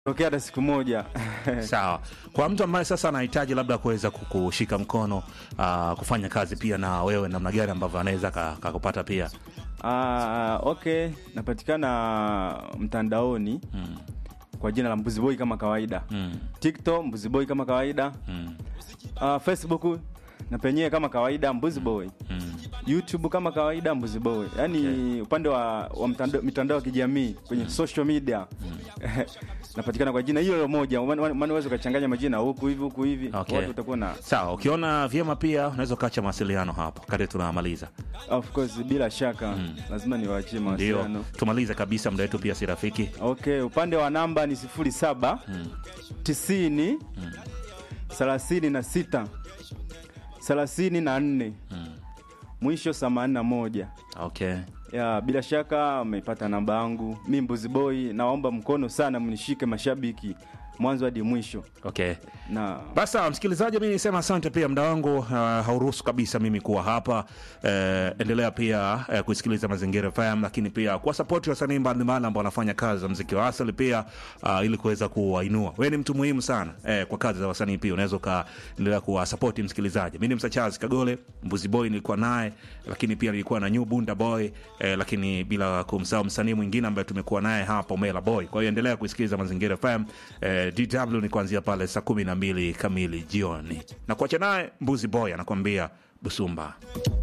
tokea hata siku moja Sawa. Kwa mtu ambaye sasa anahitaji labda kuweza kukushika mkono uh, kufanya kazi pia na wewe, namna gani ambavyo anaweza ka- kakupata pia? Ah, okay, napatikana mtandaoni Mm. kwa jina la Mbuzi Boy kama kawaida. Mm. TikTok Mbuzi Boy kama kawaida. Mm. Ah, Facebook na penyewe kama kawaida Mbuzi Boy. Mm. YouTube kama kawaida Mbuzi Boy. Yaani upande wa, wa mtandao, mitandao ya kijamii kwenye social media napatikana kwa jina hilo moja. Maana maana unaweza ukachanganya majina huku hivi huku hivi, Okay. watu utakuwa na Sawa, ukiona vyema pia unaweza ukaacha mawasiliano hapo kati tunamaliza. of course, bila shaka lazima niwaachie Ndio, mawasiliano. tumalize kabisa, muda wetu pia si rafiki. Okay, upande wa namba ni sifuri saba tisini thelathini na sita thelathini na nne mwisho themanini na moja. Okay. Ya, bila shaka mmepata namba yangu. Mi Mbuzi Boy, naomba mkono sana, mnishike mashabiki mwanzo hadi mwisho. Okay. Na Basi sawa, msikilizaji, mi nisema asante pia, muda wangu uh, hauruhusu kabisa mimi kuwa hapa. Eh, endelea pia eh, kusikiliza Mazingira FM, lakini pia kuwa sapoti wasanii mbalimbali ambao wanafanya kazi za mziki wa asili pia uh, ili kuweza kuwainua. Wewe ni mtu muhimu sana eh, kwa kazi za wasanii pia, unaweza ukaendelea kuwasapoti msikilizaji. Mi ni Msachazi Kagole, Mbuzi Boy nilikuwa naye, lakini pia nilikuwa na New Bunda Boy eh, lakini bila kumsahau msanii mwingine ambaye tumekuwa naye hapa Omela Boy. Kwa hiyo endelea kusikiliza Mazingira FM. Eh, DW ni kuanzia pale saa kumi na mbili kamili jioni, na kuacha naye Mbuzi Boy anakuambia Busumba.